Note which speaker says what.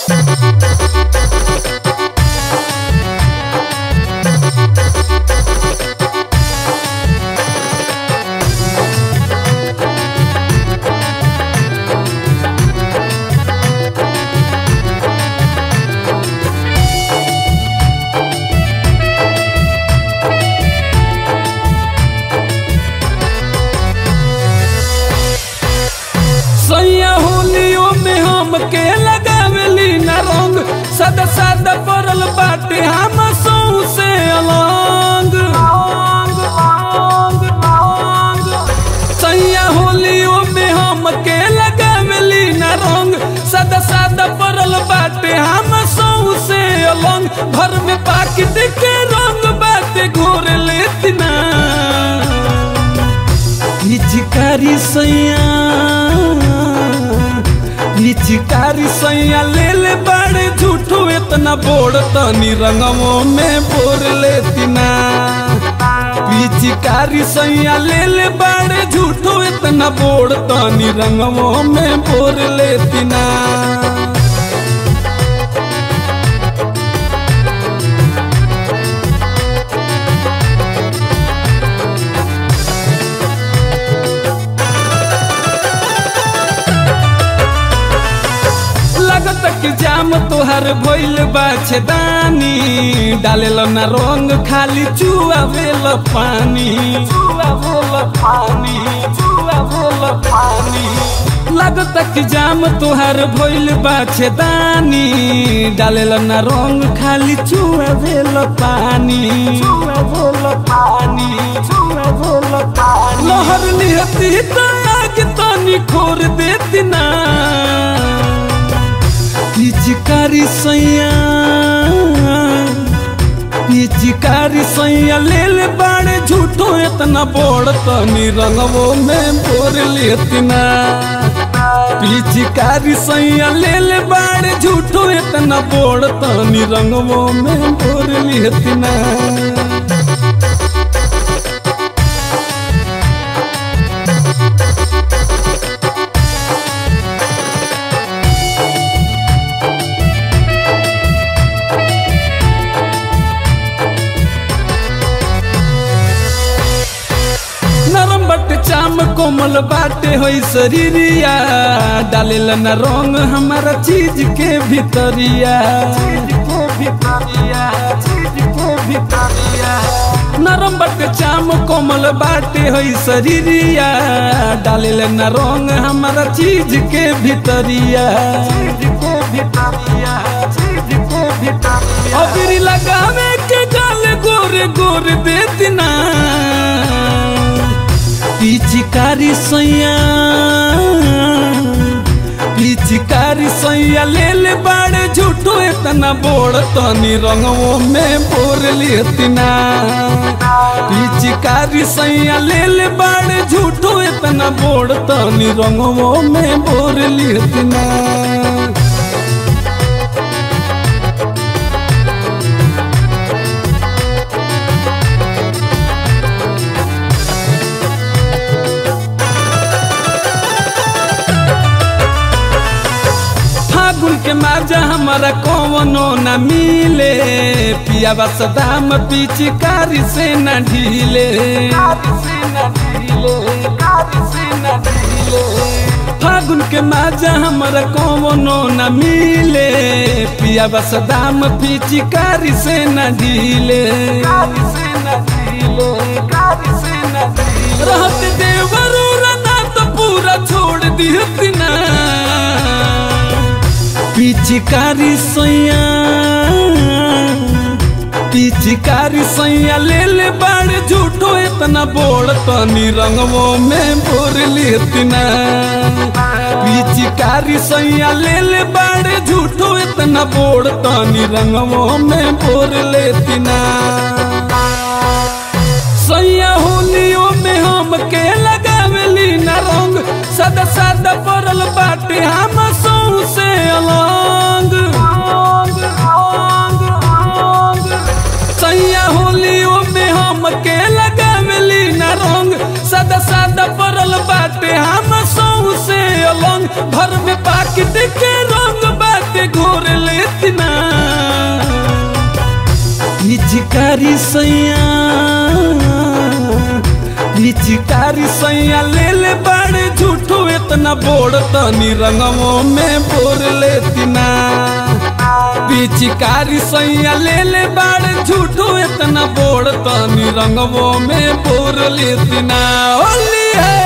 Speaker 1: सैया होलियो में हम के लगावेली न रंग सदा सादा पड़ल बाटे हम सौ से अलंग सैया होलियो में हम के लगावेली न रंग सदा सादा पड़ल बाटे हम सौ से अलंग भर में पाकिट के रंग बाटे घोर लेती ना पिचकारी सैया पिचकारी सैया ले ले बड़े झूठो इतना बोड़ तनी रंगवों में बोर लेती ना पिचकारी सैया ले ले बड़े झूठो इतना बोड़ तनी रंगवों में बोर लेती ना लगत कि जाम तोहर भइल बा छेदानी डालेल न रंग खाली चुआ भेल पानी चुआ भेल पानी चुआ भेल पानी लगत कि जाम तोहर भइल बा छेदानी डालेल न रंग खाली चुआ भेल पानी चुआ भेल पानी चुआ भेल पानी लहर निहती त आग तनी खोर देती ना पिचकारी सैया पिचकारी सैया ले ले बाड़े झूठो इतना बोड़ तनी रंगवो में बोर लेतना पिचकारी सैया ले ले बाड़े झूठो इतना बोड़ तनी रंगवो में बोर लेतना नरम बट चाम कोमल बाटे होई शरीरिया डालेल न रंग हमारा चीज के भीतरिया नरम बट चाम कोमल बाटे होई शरीरिया डालेल न रंग हमारा चीज के भीतरिया अबरी लगावे के गाल गोरे गोरे देतना पिचकारी सैया पिचकारी सैया ले ले बाड़े झूठो इतना बोड़ तनी रंगवों में बोर लेतना पिचकारी सैया ले ले बाड़े झूठो इतना बोड़ तनी रंगवों में बोर लेतना फागुन के माजा हमारा कौनो न मिले पिया सदाम पिचकारी से न ढीले फागुन के माजा हमारा कौनो न मिले पिया सदाम पिचकारी से न ढीले रहत देवरू रना तो पूरा छोड़ दिहत ना पिचकारी सैया पिचकारी सैया ले ले बाड़े झूठो इतना बोड़ तनी रंगवो में बोर लेतना पिचकारी सैया ले ले बाड़े झूठो इतना बोड़ तनी रंगवो में बोर लेतना सैया होलियो में हम के लगावेली न रंग सदा सादा पड़ल बाटे हम सौ से अलंग सैया होलियो में हम के लगावेली न रंग सदा सादा पड़ल बाटे हम सौ से अलंग भर में पाकिट के रंग बाटे घोर पिचकारी सैया पिचकारी सैया ले ले बाड़े झूठो इतना बोड़ तनी रंगवों में बोर लेती ना पिचकारी सैया ले ले बाड़े झूठो इतना बोड़ तनी रंगवों में बोर लेती ना होली है